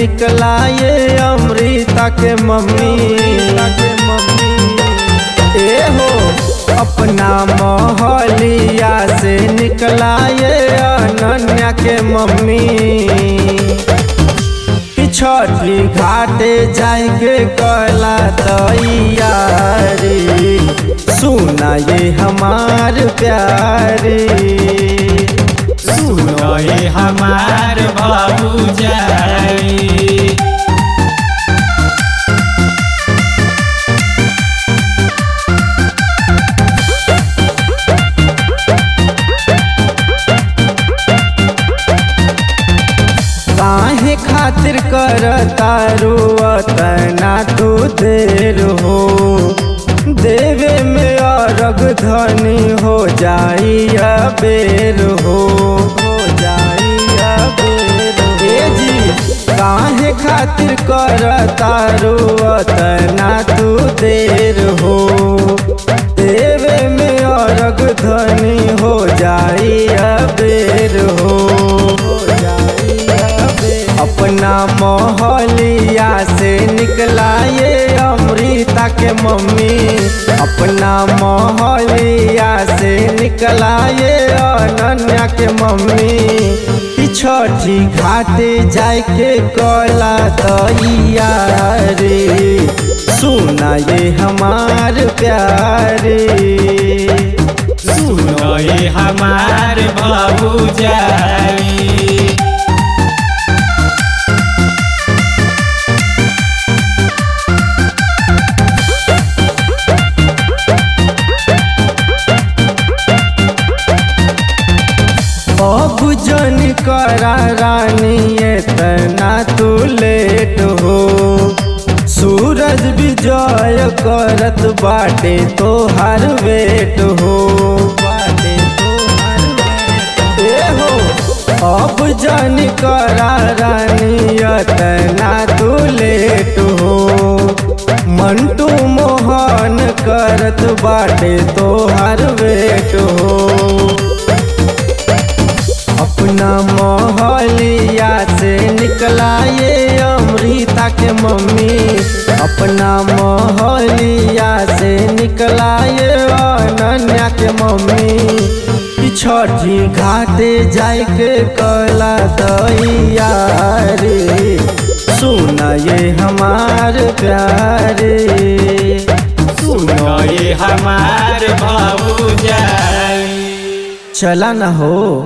निकला ये अमृता के मम्मी के मम्मी ए हो अपना मोहलिया से निकला ये अनन्या के मम्मी कि छठी घाटे जाएंगे कला तैयारी सुना ये हमार प्यारी सुनो ये हमार भौजाई काहे खातिर कर तारू तना तू देर हो देवे में अरग धनी हो जाई बेर हो हो जाई बेर हे जी काहे खातिर कर तारू तना तू देर हो देवे में अरग धनी हो जाई बेर हो हो जाई बेर अपना मोहलिया से निकला ये अमृता के मम्मी अपना मोहलिया से निकला ये अनन्या के मम्मी कि छठी घाटे जाए के कला तैयारी सुना ये हमार प्यारी सुनो ये हमार भौजाई अब जन करा रानी इतना तू लेट हो सूरज विजय करत बाटे तो हर वेट हो बाटे तोहार वेट ए हो अब जन करा रानी इतना तू लेट हो मंटू मोहन करत बाटे तो हर वेट हो अपना मोहलिया से निकला ये अमृता के मम्मी अपना मोहलिया से निकला ये अनन्या के मम्मी कि छठी घाटे जाए के कला तैयारी सुना ये हमार प्यारे सुनो ये हमार भौजाई चला न हो